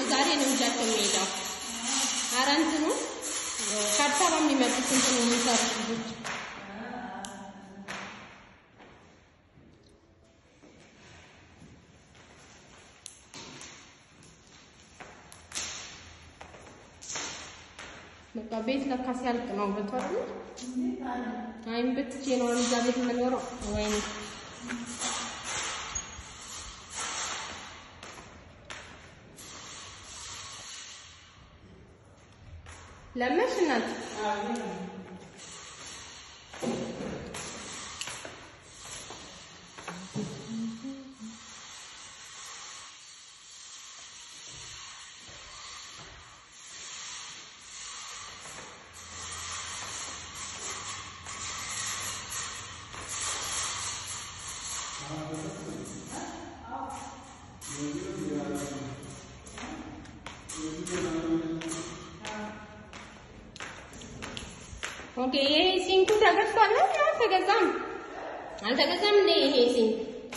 ዛሬ ነው ይዣቸው የሚሄደው። ኧረ እንትኑ ከአዲስ አበባ የሚመጡት እንትኑ የሚሰሩት ልጆች በቃ ቤት ለካ ሲያልቅ ነው ብትወር አይም ብትቼ ነው እዛ ቤት የምኖረው። ወይኔ ለመሽ እናት ኦኬ ይሄ ሲንኩ ተገዝቷል ነው አልተገዛም? አልተገዛም እንዴ ይሄ ሲንክ?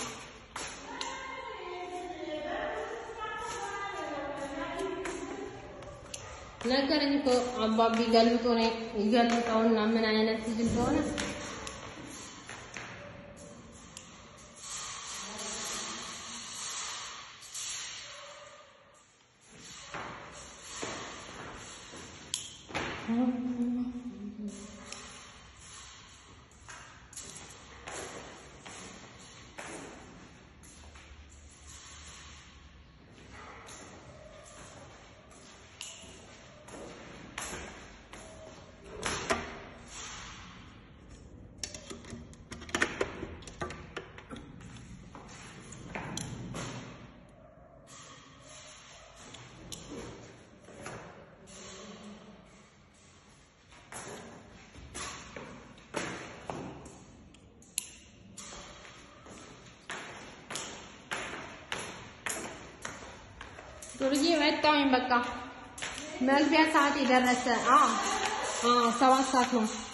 ነገረኝ እኮ አባቢ ገልብጦ ነው ይገልብጠውና ምን አይነት ልጅ እንደሆነ ዱርዬ መጣሁኝ። በቃ መግቢያ ሰዓት የደረሰ አዎ፣ አዎ ሰባት ሰዓት ነው።